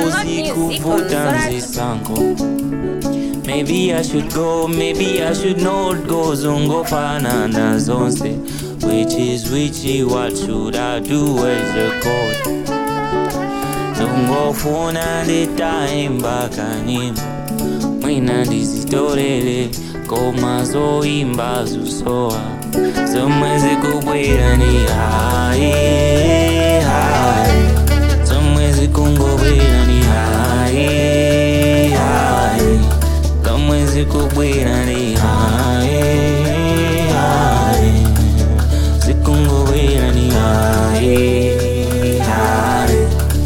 zikuvuta nzisango Maybe I should go, maybe I should not go Zungofanana zonse Which is whichy, what should I do as a code Zungofuna nditaimba kanyimbo Mwina ndizitorere Koma zoimba zusowa Zomwe zikubwera ni hai hai Zomwe zikungobwera ni hai hai Zomwe zikubwera ni hai hai Zikungobwera ni hai hai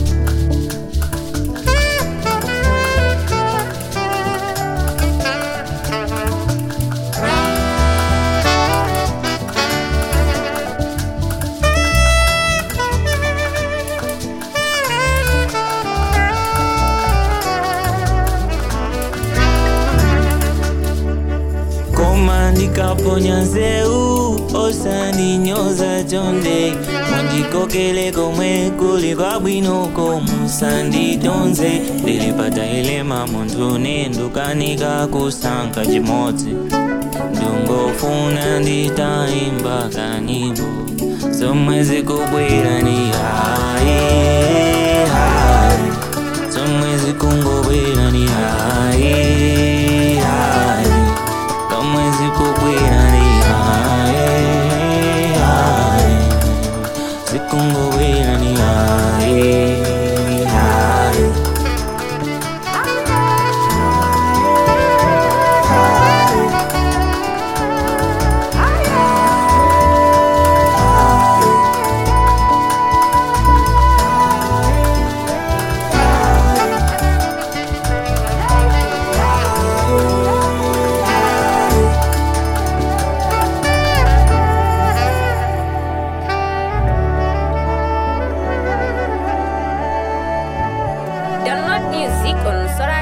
koma ndikaponya nzeru osandinyoza chonde mundikokele komwe kuli kwabwinoko musanditonze ndilipata ilema munthu nindukanika kusankha chimodzi ndungofuna nditaimba kanyimbo zomwe zikubwera ni hai hai zomwe zikungobwera ni hai hai zomwe zikubwera ni hai hai zikungobwera ni hai hai Download music on Sora